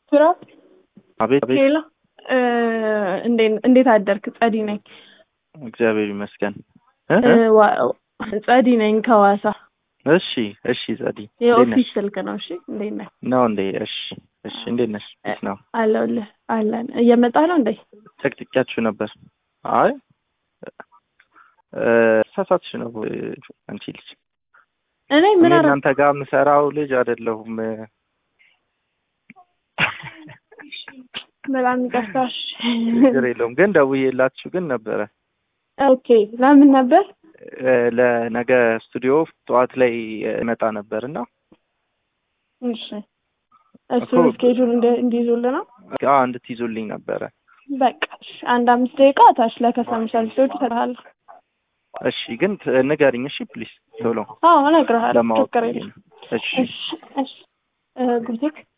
ስራ አቤት አቤት። ሌላ እንዴት አደርክ? ጸዲ ነኝ። እግዚአብሔር ይመስገን። እ? እ፣ ዋ- ጸዲ ነኝ ከዋሳ እሺ እሺ። ጸዲ እንዴት የኦፊስ ነሽ? ስልክ ነው። እሺ እንዴት ነህ? ነው እንዴ? እሺ እሺ። እንዴት ነሽ? እንዴት ነው? አለሁልህ። አለን እየመጣ ነው እንዴ? ጨቅጭቂያችሁ ነበር? አይ እ፣ ሳሳትሽ ነው አንቺ ልጅ። እኔ እኔ ምን አረ እናንተ ጋር የምሰራው ልጅ አይደለሁም። በጣም ይቅርታሽ። ችግር የለውም። ግን ደውዬላችሁ ግን ነበረ ኦኬ ለምን ነበር? እ፣ ለነገ ስቱዲዮ ጠዋት ላይ እመጣ ነበር እና እሺ እሱ እኮ- ስኬጁል እንዲይዙልህ ነው። አዎ እንድትይዙልኝ ነበረ። በቃ እሺ፣ አንድ አምስት ደቂቃ ታች ለከሰም ሰርቪሶች እሰጥሃለሁ። እሺ ግን ት- ንገሪኝ እሺ ፕሊስ ቶሎ አዎ እነግርሃለሁ። ለማወቅ ችግር ብዬ የለም። ነው። እሺ እሺ እሺ እ፣ ጉቴክ